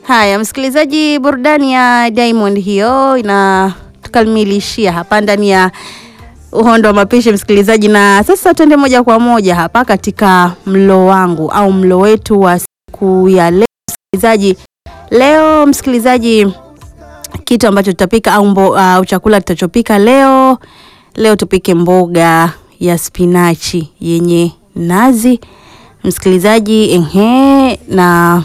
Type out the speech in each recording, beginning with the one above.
Haya, msikilizaji, burudani ya Diamond hiyo inatukamilishia hapa ndani ya uhondo wa mapishi msikilizaji, na sasa tuende moja kwa moja hapa katika mlo wangu au mlo wetu wa siku ya leo msikilizaji. Leo msikilizaji, kitu ambacho tutapika au mbo, uh, chakula tutachopika leo leo tupike mboga ya spinachi yenye nazi msikilizaji, ehe, na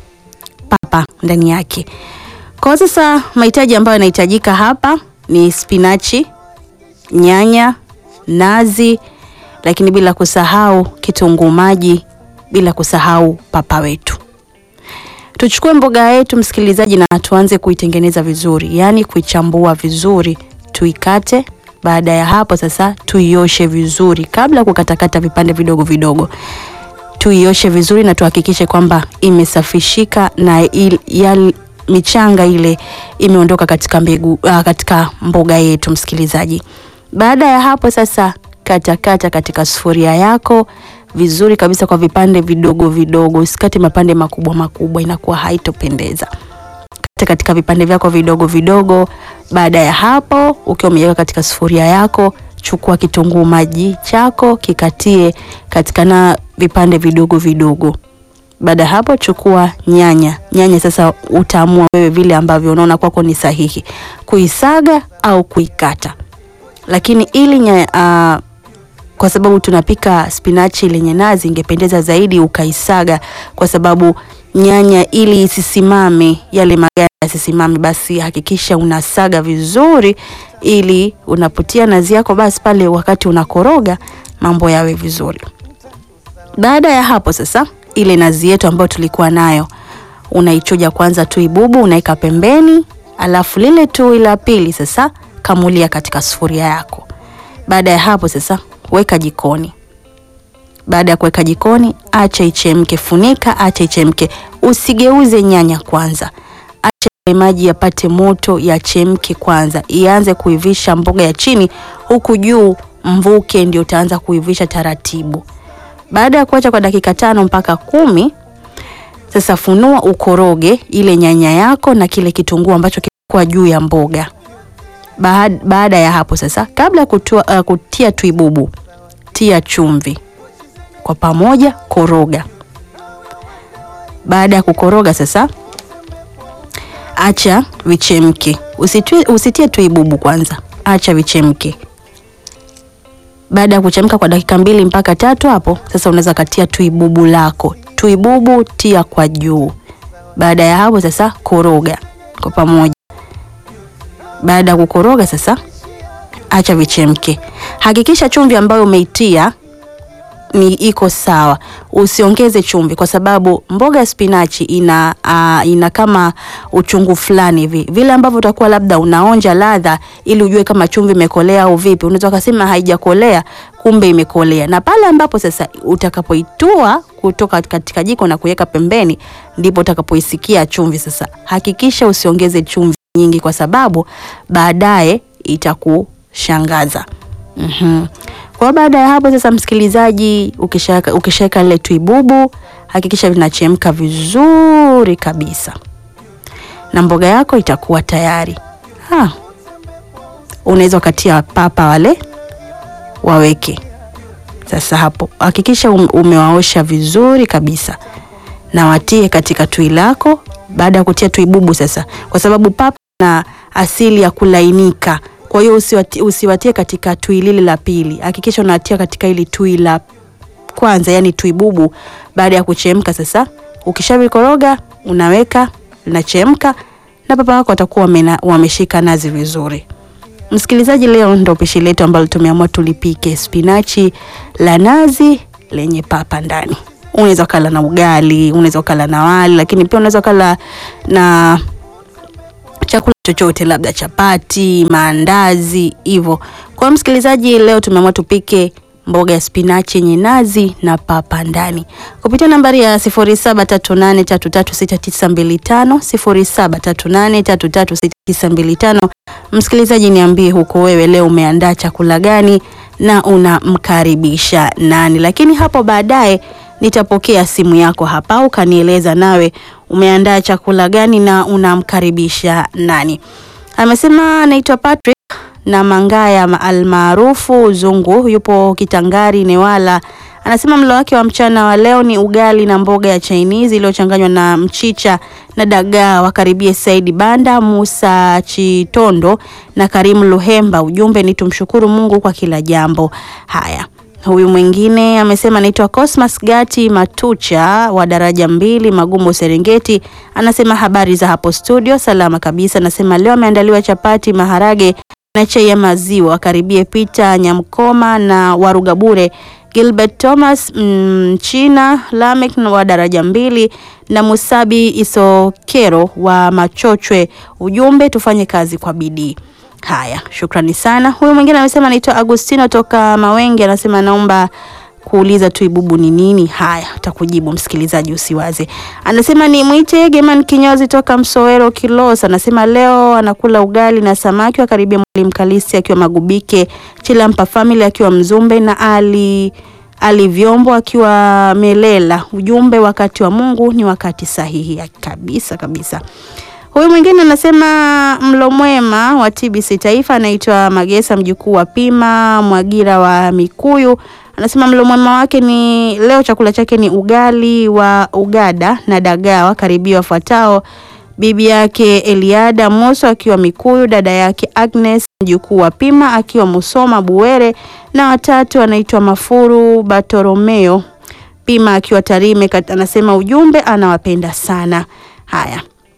papa ndani yake. Kwa sasa mahitaji ambayo yanahitajika hapa ni spinachi, nyanya, nazi, lakini bila kusahau kitunguu maji, bila kusahau papa wetu. Tuchukue mboga yetu msikilizaji, na tuanze kuitengeneza vizuri, yaani kuichambua vizuri, tuikate. Baada ya hapo sasa tuioshe vizuri, kabla ya kukatakata vipande vidogo vidogo tuioshe vizuri na tuhakikishe kwamba imesafishika na il, ya, michanga ile imeondoka katika mbegu, uh, katika mboga yetu msikilizaji. Baada ya hapo sasa katakata katika sufuria yako vizuri kabisa kwa vipande vidogo vidogo, usikate mapande makubwa makubwa, inakuwa haitopendeza. Kata katika vipande vyako vidogo vidogo. Baada ya hapo, ukiwa umeweka katika sufuria yako chukua kitunguu maji chako kikatie katika na vipande vidogo vidogo. Baada ya hapo, chukua nyanya. Nyanya sasa utaamua wewe vile ambavyo unaona kwako ni sahihi kuisaga au kuikata, lakini ili nyanya, uh, kwa sababu tunapika spinachi lenye nazi, ingependeza zaidi ukaisaga, kwa sababu nyanya ili isisimame yale maganda yasisimame, basi hakikisha unasaga vizuri, ili unapotia nazi yako, basi pale wakati unakoroga mambo yawe vizuri. Baada ya hapo sasa, ile nazi yetu ambayo tulikuwa nayo unaichuja kwanza, tui bubu unaika pembeni, alafu lile tui la pili sasa kamulia katika sufuria yako. Baada ya hapo sasa weka jikoni. Baada ya kuweka jikoni, acha ichemke, funika, acha ichemke, usigeuze nyanya kwanza, acha maji yapate moto, yachemke kwanza, ianze kuivisha mboga ya chini, huku juu mvuke ndio utaanza kuivisha taratibu. Baada ya kuacha kwa dakika tano mpaka kumi, sasa funua, ukoroge ile nyanya yako na kile kitunguu ambacho kilikuwa juu ya mboga. Baada, baada ya hapo sasa, kabla ya kutua, uh, kutia tuibubu, tia chumvi kwa pamoja, koroga. Baada ya kukoroga sasa, acha vichemke, usitie, usitie tuibubu kwanza, acha vichemke. Baada ya kuchemka kwa dakika mbili mpaka tatu, hapo sasa unaweza katia tuibubu lako. Tuibubu tia kwa juu. Baada ya hapo sasa, koroga kwa pamoja. Baada ya kukoroga sasa, acha vichemke. Hakikisha chumvi ambayo umeitia ni iko sawa, usiongeze chumvi kwa sababu mboga ya spinachi ina uh, ina kama uchungu fulani hivi, vile ambavyo utakuwa labda unaonja ladha ili ujue kama chumvi imekolea au vipi. Unaweza kusema haijakolea, kumbe imekolea. Na pale ambapo sasa utakapoitua kutoka katika jiko na kuweka pembeni, ndipo utakapoisikia chumvi. Sasa hakikisha usiongeze chumvi nyingi, kwa sababu baadaye itakushangaza. mm-hmm. Kwa baada ya hapo sasa, msikilizaji, ukishaweka ukishaweka ile tuibubu, hakikisha vinachemka vizuri kabisa na mboga yako itakuwa tayari. Ha, unaweza ukatia papa wale waweke sasa. Hapo hakikisha umewaosha vizuri kabisa na watie katika tui lako. Baada ya kutia tuibubu sasa, kwa sababu papa na asili ya kulainika kwa hiyo usiwatie, usiwatie katika tui lile la pili. Hakikisha unatia katika ili tui la kwanza, yani tui bubu. Baada ya kuchemka sasa, ukishavikoroga unaweka linachemka, na papa wako watakuwa wameshika nazi vizuri. Msikilizaji, leo ndo pishi letu ambalo tumeamua tulipike spinachi la nazi lenye papa ndani. Unaweza kala na ugali, unaweza kala na wali, lakini pia unaweza kala na chakula chochote labda chapati, maandazi hivyo. Kwa msikilizaji, leo tumeamua tupike mboga ya spinachi yenye nazi na papa ndani kupitia nambari ya 0738336925 0738336925. Msikilizaji, niambie huko wewe leo umeandaa chakula gani na unamkaribisha nani? Lakini hapo baadaye nitapokea simu yako hapa ukanieleza nawe umeandaa chakula gani na unamkaribisha nani? Amesema anaitwa Patrick na Mangaya almaarufu Zungu, yupo Kitangari Newala. Anasema mlo wake wa mchana wa leo ni ugali na mboga ya Chinese iliyochanganywa na mchicha na dagaa. Wakaribie Saidi Banda, Musa Chitondo na Karimu Luhemba. Ujumbe ni tumshukuru Mungu kwa kila jambo. Haya, huyu mwingine amesema anaitwa Cosmas Gati Matucha wa daraja mbili Magumu Serengeti. Anasema habari za hapo studio, salama kabisa. Anasema leo ameandaliwa chapati, maharage na chai ya maziwa. Wakaribie Peter Nyamkoma na Warugabure Gilbert Thomas Mchina Lamek wa daraja mbili na Musabi Isokero wa Machochwe. Ujumbe tufanye kazi kwa bidii. Haya, shukrani sana. Huyu mwingine amesema anaitwa Agustino toka Mawenge, anasema naomba kuuliza tu ibubu ni nini? Haya, utakujibu msikilizaji, usiwaze. Anasema ni mwite Geman Kinyozi toka Msowero Kilosa, anasema leo anakula ugali na samaki. Wakaribia Mwalimu Kalisi akiwa Magubike, Chilampa Family akiwa Mzumbe na Ali Ali Vyombo akiwa Melela. Ujumbe, wakati wa Mungu ni wakati sahihi kabisa kabisa. Huyu mwingine anasema mlo mwema wa TBC Taifa, anaitwa Magesa mjukuu wa Pima Mwagira wa Mikuyu anasema mlo mwema wake ni leo, chakula chake ni ugali wa ugada na dagaa. Wakaribia wafuatao: bibi yake Eliada Moso akiwa Mikuyu, dada yake Agnes mjukuu wa Pima akiwa Musoma Buwere, na watatu anaitwa Mafuru Bartolomeo Pima akiwa Tarime. Anasema ujumbe anawapenda sana. Haya,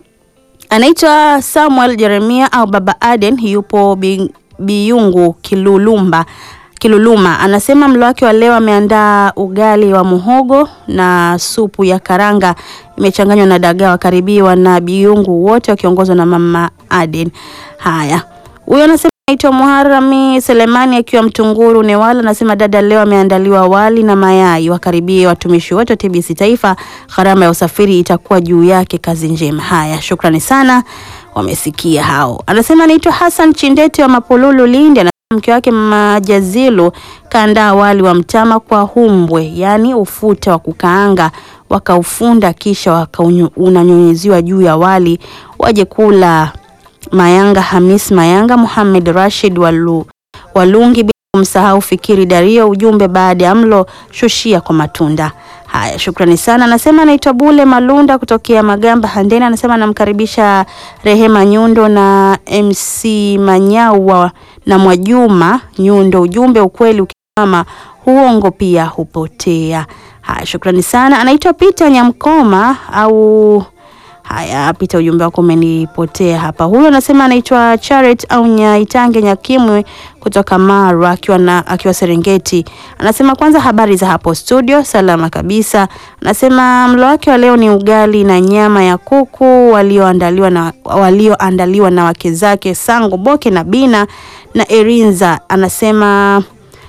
anaitwa Samuel Jeremia au Baba Aden, yupo Biyungu Kilulumba Kiluluma anasema mlo wake wa leo ameandaa ugali wa muhogo na supu ya karanga imechanganywa na dagaa. Wakaribiwa na biungu wote wakiongozwa na mama Aden. Haya, huyo anasema naitwa Muharami Selemani akiwa Mtunguru Newala, anasema dada, leo ameandaliwa wali na mayai. Wakaribie watumishi wote wa TBC Taifa, gharama ya usafiri itakuwa juu yake. Kazi njema. Haya, shukrani sana, wamesikia hao. Anasema anaitwa Hassan Chindete wa Mapululu Lindi mke wake Majazilu kaandaa wali wa mtama kwa humbwe, yaani ufuta wa kukaanga, wakaufunda kisha wakaunanyunyiziwa juu ya wali. Waje kula Mayanga Hamis Mayanga, Muhammad Rashid Walu, Walungi, bila kumsahau Fikiri Dario. Ujumbe baada ya mlo shushia kwa matunda. Haya, shukrani sana. Anasema anaitwa Bule Malunda kutokea Magamba Handeni, anasema anamkaribisha Rehema Nyundo na MC Manyawa na Mwajuma Nyundo. Ujumbe, ukweli ukisimama uongo pia hupotea. Haya, shukrani sana. Anaitwa Peter Nyamkoma au haya, Peter, ujumbe wako umenipotea hapa. Huyo anasema anaitwa Charet au Nyaitange Nyakimwe kutoka Maru akiwa na akiwa Serengeti. Anasema kwanza, habari za hapo studio, salama kabisa. Anasema mlo wake wa leo ni ugali na nyama ya kuku walioandaliwa na walioandaliwa na wake zake Sango Boke na Bina na Erinza. Anasema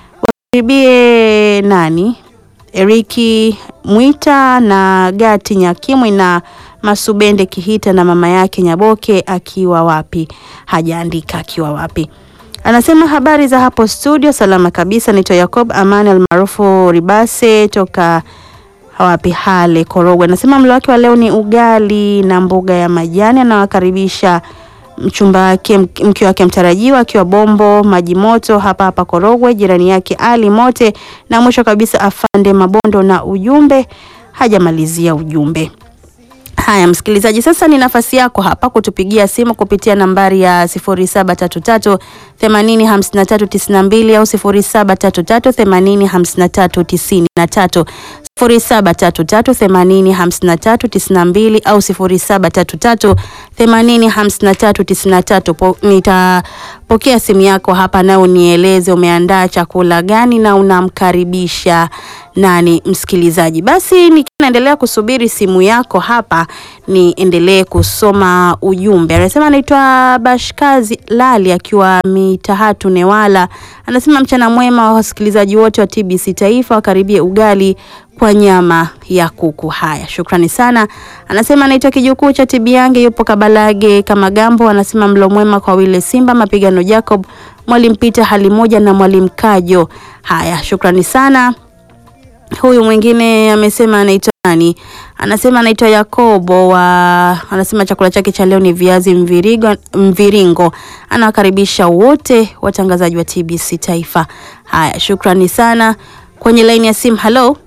wakaribie nani, Eriki Mwita na Gati Nyakimwe na Masubende Kihita na mama yake Nyaboke akiwa wapi, hajaandika akiwa wapi. Anasema habari za hapo studio, salama kabisa. Naitwa Yakob Amani almaarufu Ribase toka wapi Hale Korogwe. Anasema mlo wake wa leo ni ugali na mboga ya majani. Anawakaribisha mchumba wake mke wake mtarajiwa akiwa Bombo Maji Moto hapa hapa Korogwe, jirani yake Ali Mote, na mwisho kabisa afande Mabondo, na ujumbe hajamalizia ujumbe. Haya msikilizaji, sasa ni nafasi yako hapa kutupigia simu kupitia nambari ya 0733 80 53 92 au 0733 80 53 93, 0733 80 53 92 au 0733 80 53 93. Nitapokea simu yako hapa na unieleze umeandaa chakula gani na unamkaribisha nani msikilizaji. Basi nikiendelea kusubiri simu yako hapa, niendelee kusoma ujumbe. Anasema anaitwa Bashkazi Lali akiwa Mitahatu Newala, anasema mchana mwema wa wasikilizaji wote wa TBC Taifa, wakaribie ugali kwa nyama ya kuku. Haya, shukrani sana. Anasema anaitwa kijukuu cha Tibiange, yupo Kabalage kama Gambo. Anasema mlo mwema kwa Wile Simba, Mapigano Jacob, Mwalimu Peter hali moja na Mwalimu Kajo. Haya, shukrani sana. Huyu mwingine amesema anaitwa nani? Anasema anaitwa Yakobo wa anasema chakula chake cha leo ni viazi mvirigo, mviringo. Anawakaribisha wote watangazaji wa TBC Taifa. Haya, shukrani sana. Kwenye laini ya simu, halo.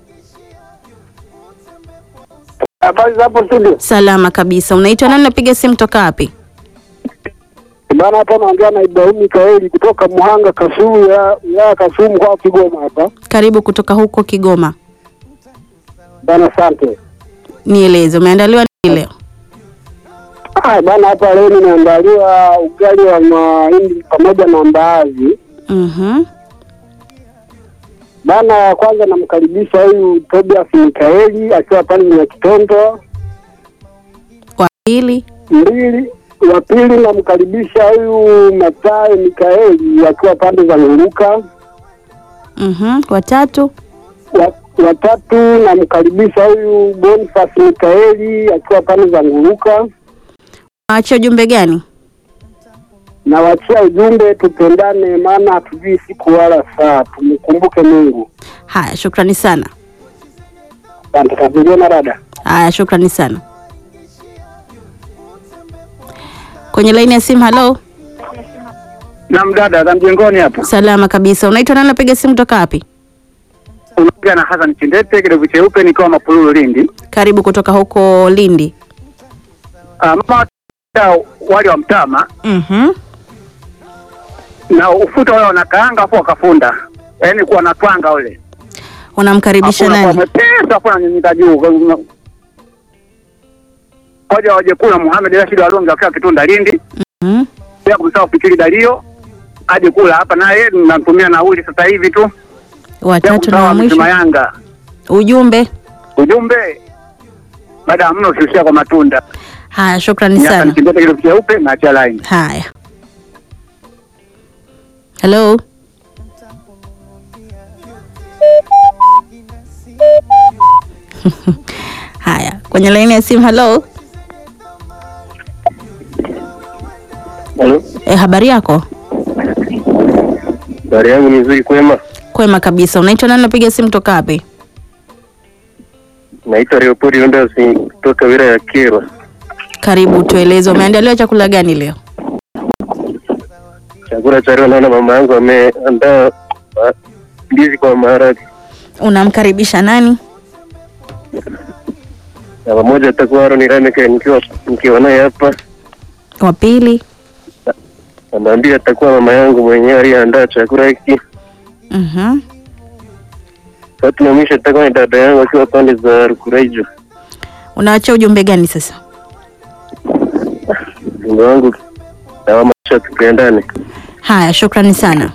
Habari za hapo studio. Salama kabisa. Unaitwa nani? Napiga simu toka wapi? Bana, hapa naongea na Ibrahim Mikaeli kutoka Muhanga Kasulu ya ya Kasumu kwa Kigoma hapa. Karibu kutoka huko Kigoma. Bana, asante. Nieleze, umeandaliwa nini leo? Ah, bana, hapa leo nimeandaliwa ugali wa mahindi pamoja na mbaazi. Mhm. Bana, kwanza namkaribisha huyu Tobias Mikaeli akiwa pale Nyakitondo. Wa pili. Mbili wa pili namkaribisha huyu Matayo Mikaeli akiwa pande za Nguruka. Mhm. Watatu. wa watatu namkaribisha huyu Boniface Mikaeli akiwa pande za Nguruka. Waachia ujumbe gani? Nawachia ujumbe tupendane, maana hatujui siku wala saa, tumkumbuke Mungu. Haya, shukrani sana. Asante kabisa dada. Haya, shukrani sana. Kwenye laini ya simu, halo. Naam dada, za mjengoni hapo. Salama kabisa. Unaitwa nani? Napiga simu toka wapi? Unaongea na Hassan Chindete, kidevu cheupe, nikiwa Mapululu Lindi. Karibu kutoka huko Lindi. Ah, mama wali wa mtama Mhm. na ufuta wale wanakaanga afu wakafunda, yaani kuwa na twanga ule Unamkaribisha Hakuna kwa nani? mwepesi afu ananyunyika juu Kwa hiyo una- Hoja waje kula Muhammad Rashid Walonga akiwa Kitunda Lindi, Mhm. pia kumsahau Fikiri Dalio aje kula hapa naye, namtumia nauli sasa hivi tu, pia Watatu na kumsahau wa Hamisi mwisho. Mayanga. Ujumbe. Ujumbe baada ya mno usiushia kwa matunda. Haya, shukrani Ni Hassan sana. Chindete, kidevu cheupe na acha line. Haya. Hello. Haya, kwenye laini ya simu, halo. Halo, E, habari yako? habari yangu ni nzuri, kwema. Kwema kabisa. Unaitwa nani? Napiga simu toka wapi? Naitwa Leopoli Ondasi kutoka wilaya ya Kyerwa. Karibu, tueleze umeandaliwa chakula gani leo? Chakula cha leo naona mama yangu ameandaa ah, ndizi kwa maharage Unamkaribisha nani? na pamoja atakuwa Aaron Rameke nikiwa nikiwa naye hapa, Wa pili. anaambia atakuwa mama yangu mwenyewe aliyeandaa chakula hiki. Mhm. Tatu na mwisho atakuwa ni dada yangu akiwa pande za Rukuraijo. Unawachia ujumbe gani sasa? Mungu wangu na wamasha tupendane. Haya, shukrani sana.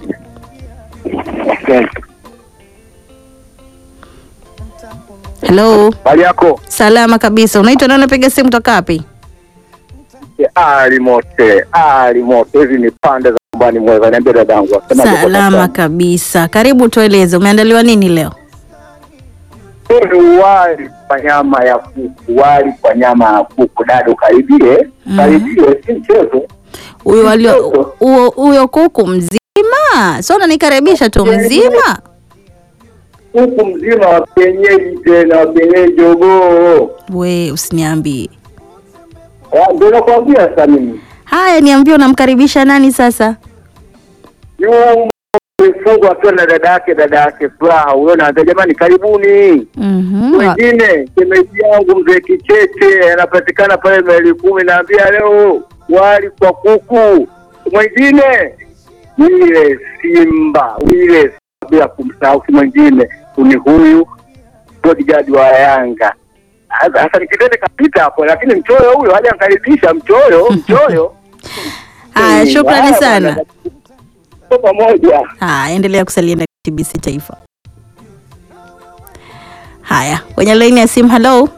Hello. Hali yako? Salama kabisa. Unaitwa nani? Napiga simu toka wapi? Ali mote, ali mote. Hizi ni pande za nyumbani mweza. Niambia dadangu. Sema tuko Salama sawa. kabisa. Karibu, tueleze umeandaliwa nini leo? Hii ni wali kwa nyama ya kuku, wali kwa nyama ya kuku. Dada ukaribie, Mhm. karibie, si mchezo. Huyo walio huyo huyo kuku mzima, sio unanikaribisha tu mzima. Kuku mzima wa kienyeji, tena wa kienyeji jogoo. We usiniambie. Ah, Ndio nakwambia sasa mimi. Haya, niambie unamkaribisha nani sasa? Yule mfungo akiwa na dada yake, dada yake Furaha, huyo na jamani, karibuni. Mhm. Mwingine shemeji yangu mzee Kicheche anapatikana pale maili kumi, naambia leo wali kwa kuku. Mwingine Wile Simba, Wile bila kumsahau, si mwingine ni huyu bodyguard wa Yanga. Sasa nikitende kapita hapo, lakini mchoyo huyo hajankaribisha. Mchoyo, mchoyo. Haya, shukrani Haya, sana. bwana. Tuko pamoja. Haya, endelea kusalia ndani ya TBC Taifa. Haya, kwenye laini ya simu. Hello,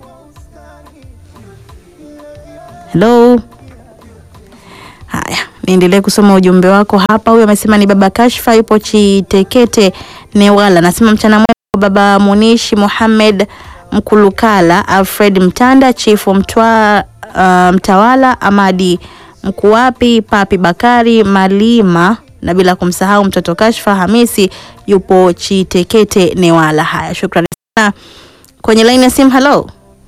hello. Haya, niendelee kusoma ujumbe wako hapa. Huyu amesema ni baba Kashfa, yupo Chitekete Newala. Nasema mchana mwema kwa baba Munishi Muhammad Mkulukala, Alfred Mtanda, chifu Mtwa, uh, Mtawala Amadi Mkuwapi, Papi Bakari Malima na bila kumsahau mtoto Kashfa Hamisi yupo Chitekete Newala. Haya, shukrani sana. Kwenye laini ya simu, halo.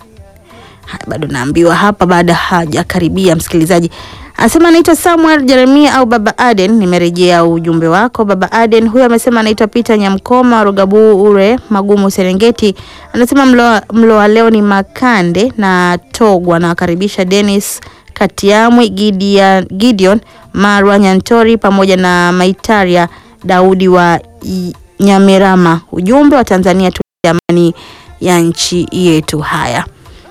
Haya, bado naambiwa hapa, baada hajakaribia msikilizaji anasema anaitwa Samuel Jeremia au Baba Aden. Nimerejea ujumbe wako Baba Aden. Huyo amesema anaitwa Peter Nyamkoma Rugabu ure Magumu Serengeti. Anasema mlo, mlo wa leo ni makande na togwa. Anawakaribisha Dennis Katiamwi, Gideon, Gideon Marwa Nyantori pamoja na Maitaria Daudi wa I- Nyamirama. Ujumbe wa Tanzania tu amani ya nchi yetu. Haya.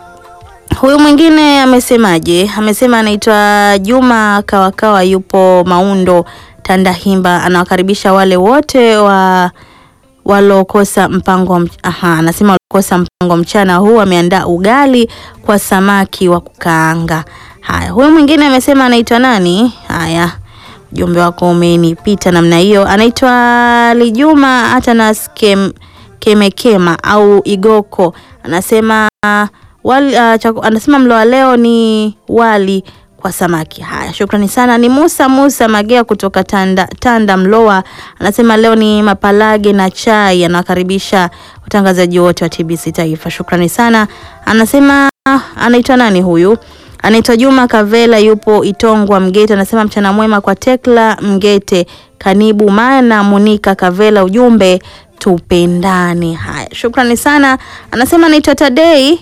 Huyu mwingine amesemaje? Amesema anaitwa Juma Kawakawa, yupo Maundo Tandahimba. Anawakaribisha wale wote wa walokosa mpango wa mch- aha, anasema walokosa mpango mchana huu. Ameandaa ugali kwa samaki wa kukaanga. Haya, huyu mwingine amesema anaitwa nani? Haya, ujumbe wako umenipita namna hiyo. Anaitwa Lijuma Atanas Kem, Kemekema au Igoko, anasema wali, uh, chaku, anasema mlo wa leo ni wali kwa samaki. Haya, shukrani sana. Ni Musa Musa Magea kutoka Tanda, Tanda Mloa, anasema leo ni mapalage na chai. Anawakaribisha watangazaji wote wa TBC Taifa. Shukrani sana. Anasema anaitwa nani huyu? Anaitwa Juma Kavela, yupo Itongwa Mgete. Anasema mchana mwema kwa Tekla Mgete, Kanibu Mana, Munika Kavela. Ujumbe tupendane. Haya, shukrani sana. Anasema anaitwa Tadei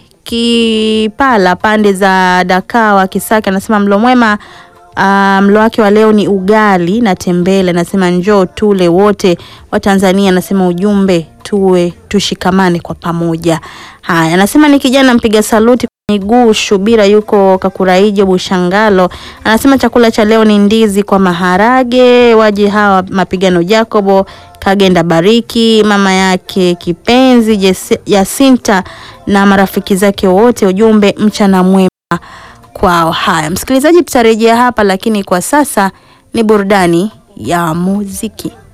Kipala, pande za Dakawa Kisaki. Anasema mlo mwema. Uh, mlo wake wa leo ni ugali na tembele. Anasema njoo tule wote wa Tanzania. Anasema ujumbe tuwe tushikamane kwa pamoja. Haya, anasema ni kijana mpiga saluti miguu Shubira yuko Kakuraijo Bushangalo. Anasema chakula cha leo ni ndizi kwa maharage. Waje hawa mapigano Jacobo Kagenda Bariki, mama yake kipenzi Jesi- Yasinta na marafiki zake wote. Ujumbe mchana mwema kwao. Haya, msikilizaji, tutarejea hapa, lakini kwa sasa ni burudani ya muziki.